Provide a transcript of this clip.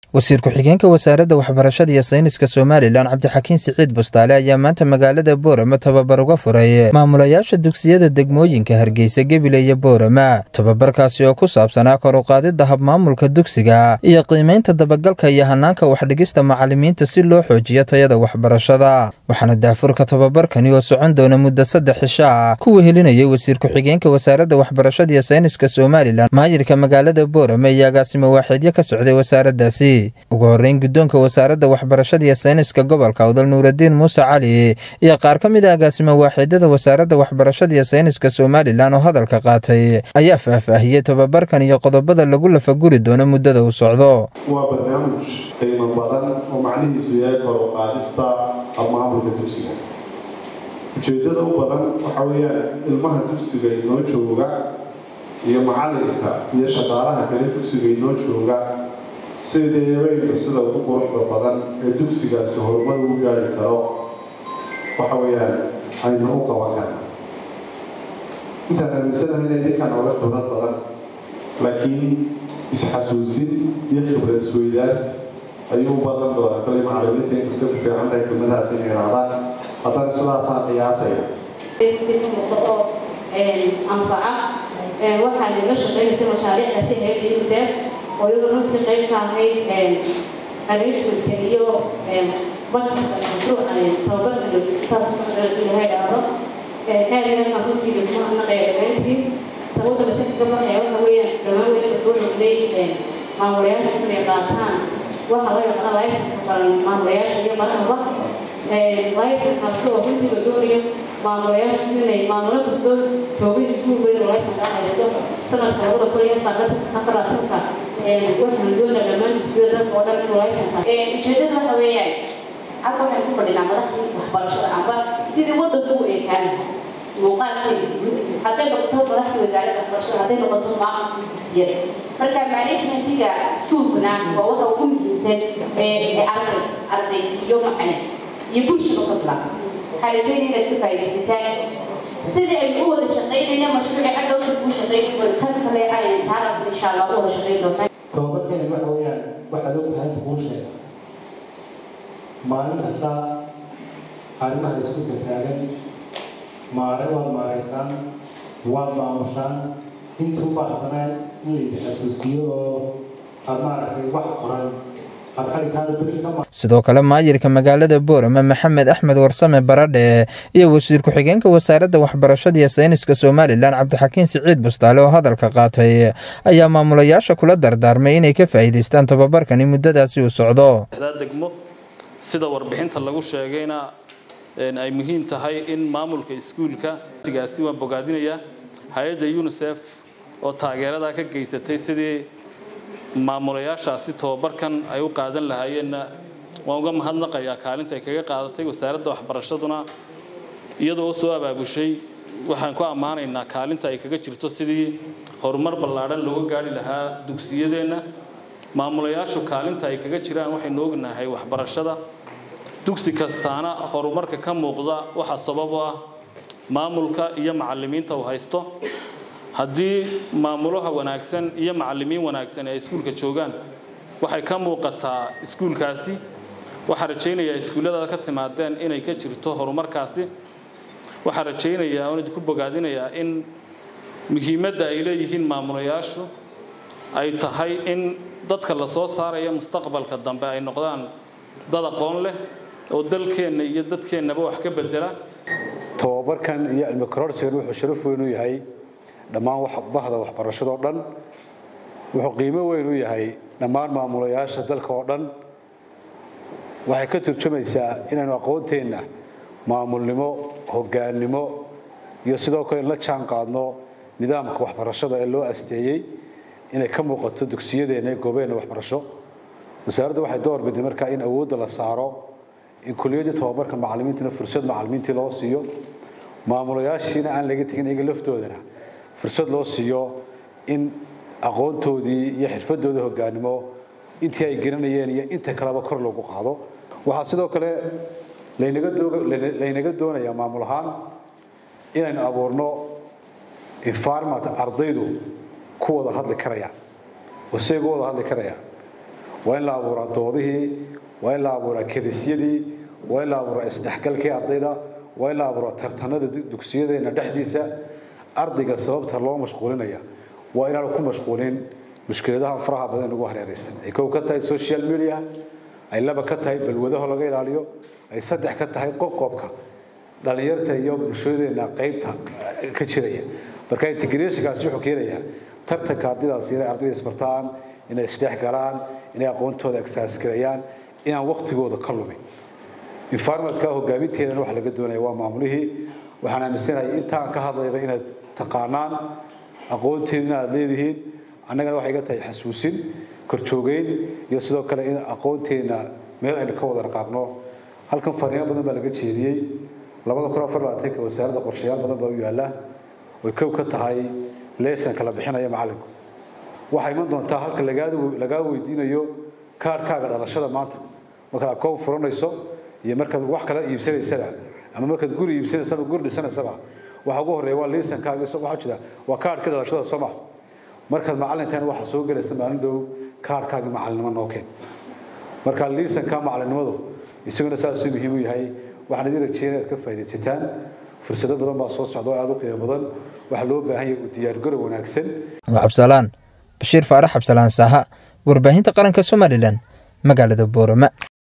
wasiir ku-xigeenka wasaaradda waxbarashada iyo sayniska somalilan cabdixakiin siciid bustaale ayaa maanta magaalada boorama tababar uga furay maamulayaasha dugsiyada degmooyinka hargeysa gebile iyo boorama tababarkaasi oo ku saabsanaa kor u qaadidda habmaamulka dugsiga iyo qiimaynta dabagalka iyo hanaanka waxdhigista macalimiinta si loo xoojiyo tayada waxbarashada waxaana daafurka tababarkani oo socon doona muddo saddex cisho ah ku wehelinayay wasiir ku-xigeenka wasaaradda waxbarashada iyo sayniska somalilan maayirka magaalada boorama iyo agaasimo waaxeedyo ka socday wasaaraddaasi ugu horeyn guddoonka wasaaradda waxbarashada iyo sayniska gobolka awdal nuuradiin muuse cali iyo qaar ka mid a agaasimo waaxeedyada wasaaradda waxbarashada iyo sayniska somalilan oo hadalka qaatay ayaa faahfaahiyey tababarkan iyo qodobada lagu lafaguri doono muddada uu socdo waa barnaamij qiimo badan oo macnihiisu yahay kor u qaadista habmaamulka dugsiga ujeeddada u badan waxa weeyaan ilmaha dugsiga inoo jooga iyo macalinka iyo shaqaalaha kale dugsiga inoo jooga sideebaynu sida ugu quruxda badan ee dugsigaasi horumar ugu gaari karo waxa weeyaan aynu u qaban karna intaan aaminsanahay inay dadkan oga khibrad badan laakiin isxasuusin iyo khibrad isweydaarsi ayuu u badan doonaa kale macalimiinta inkasta ku fiican tahay kelmadahaas inay idhahdaan haddana sidaasaan qiyaasaya oo anfaca waxaa lala shaqeynaysa mashaariicdaasi hayada unicef oo iyadoo runtii qayb ka ahayd arrangementka iyo mashruuca tababarka ilahay dhahdo aad iyo aad runtii lagu mahadnaqaya dhammaantiin sababta lasika ka baxaya waxa weeyaan dhammaan weliba soo rognay maamulayaasha inay qaataan waxa loo yaqaana laysanka baran maamulayaasha iyo barahaba laysankaasi oo runtii la doonayo maamulayaasha inay maamulo kastoo joogay iskuul weyn oo laysanka haysto sanadka labada kun iyo afaraatanka waxaan doonaa dhammaan dugsiyada dalka oo dhan inuu laysanka ujeedada waxa weeyaan halka waxaan ku fadhinaa madaxdii waxbarashada amba sidii wadanku u ekaan muuqaalkeeda guud hadday noqoto madaxdii wasaaradda waxbarashada hadday noqoto maamulka dugsiyada marka managementiga iskuulkuna waa waxa ugu muhiimsan ee arday arday iyo macne iyo bulshada ka filan waxaa rajeynaya inaad ka faa'iidaysataan sidii aynu u wada shaqaynayna mashruuci hadhowta kuu shaqayn tan kale ay taana insha allah u wada shaqayn doontaan tababarkeeni waxa weeyaan waxaad ogtahay kuu sheega maalin kasta arrimaha isku tafaagan maare waad maaraysaan waad maamushaan intuu baahdanaa in laydi xasuusiyo oo aad maaragtay wax qoran sidoo kale maayirka magaalada boorama maxamed axmed warsame baradhe iyo wasiir ku-xigeenka wasaaradda waxbarashada iyo sayniska somalilan cabdixakiin siciid bustaale oo hadalka qaatay ayaa maamulayaasha kula dardaarmay inay ka faa'iidaystaan tababarkani muddadaasi uu socdo degmo sida warbixinta lagu sheegayna ay muhiim tahay in maamulka iskuulka gaasi waan bogaadinayaa hay-adda unisef oo taageeradaa ka geysatay sidii maamulayaashaasi tababarkan ay u qaadan lahaayeenna waan uga mahadnaqayaa kaalinta ay kaga qaadatay wasaaradda waxbarashaduna iyadoo soo abaabushay waxaan ku ammaanaynaa kaalinta ay kaga jirto sidii horumar ballaadhan looga gaari lahaa dugsiyadeenna maamulayaashu kaalinta ay kaga jiraan waxaynu ognahay waxbarashada dugsi kastaana horumarka ka muuqda waxaa sabab u ah maamulka iyo macalimiinta uu haysto haddii maamulaha wanaagsan iyo macalimiin wanaagsan ay iskuulka joogaan waxay ka muuqataa iskuulkaasi waxaan rajaynayaa iskuulladaada ka timaadeen inay ka jirto horumarkaasi waxaan rajaynayaa oon idinku bogaadinayaa in muhiimadda ay leeyihiin maamulayaashu ay tahay in dadka la soo saaraya mustaqbalka dambe ay noqdaan dad aqoon leh oo dalkeenna iyo dadkeennaba wax ka bedela tababarkan iyo cilmi kororsigan wuxuu sharaf weyn u yahay dhammaan bahda waxbarashadoo dhan wuxuu qiimo weyn u yahay dhammaan maamulayaasha dalka oo dhan waxay ka turjumaysaa inaynu aqoonteenna maamulnimo hogaannimo iyo sidoo kale in la jaan qaadno nidaamka waxbarashada ee loo asteeyey inay ka muuqato dugsiyadeenna ee goobeenna waxbarasho wasaaradda waxay door biday markaa in awoodda la saaro in kuliyadii tababarka macalimiintana fursad macalimiintii loo siiyo maamulayaashiina aan laga tegin iyaga laftoodana fursad loo siiyo in aqoontoodii iyo xirfadooda hogaanimo intii ay garanayeen iyo inta kaleba kor loogu qaado waxaa sidoo kale laynaga doonayaa maamul ahaan inaynu abuurno environment ardaydu ku wada hadli karayaan oo say uga wada hadli karayaan waa in la abuuraa doodihii waa in la abuuraa kedisyadii waa in la abuuraa isdhexgalkii ardayda waa in la abuuraa tartanada dugsiyadeena dhexdiisa ardayga sababta loo mashquulinaya waa inaanu ku mashquulin mushkiladaha faraha badan ugu hareeraysan ay kow ka tahay social media ay laba ka tahay balwadaho laga ilaaliyo ay saddex ka tahay qoqobka dhalinyarta iyo bulshadeena qaybta ka jiraya marka integrationkaasi wuxuu keenayaa tartanka ardaydaasi inay ardayda isbartaan inay isdhex galaan inay aqoontooda agsaaskareeyaan inaan waqtigooda ka lumin environmentka hogaaminteedana waxa laga doonaya waa maamulihii waxaan aaminsanahay intaan ka hadlayba inaad taqaanaan aqoonteedina aad leedihiin annagana waxay iga tahay xasuusin korjoogeyn iyo sidoo kale in aqoonteena meel aynu ka wada dhaqaaqno halkan fariimo badan baa laga jeediyey labada kun afar labaatanka wasaaradda qorshayaal badan baa u yaalla way kow ka tahay leeshanka la bixinaya macallinku waxaa iman doontaa halka lagaa weydiinayo kaarhkaaga dhalashada maanta markaad akoon furanayso iyo markaad wax kala iibsanaysaba ama markaad guri iibsanaysaba guri dhisanaysaba waxa ugu horreeya waa liisankaaga waxaa jira waa kaarhkii dhalashada soo maha markaad macallintan waxaa soo gelaysa maalin dhow kaarhkaagii macallinnimo noo keen marka liisanka macallinnimadu isaguna saasuu muhiim u yahay waxaan idin rajeynaya inaad ka faaidaysataan fursado badan baa soo socda oo aada u qiimo badan waxaa loo baahan yahay u diyaargarow wanaagsan waa cabsalaan bashiir faarax cabsalaan saaha warbaahinta qaranka somalilan magaalada boorama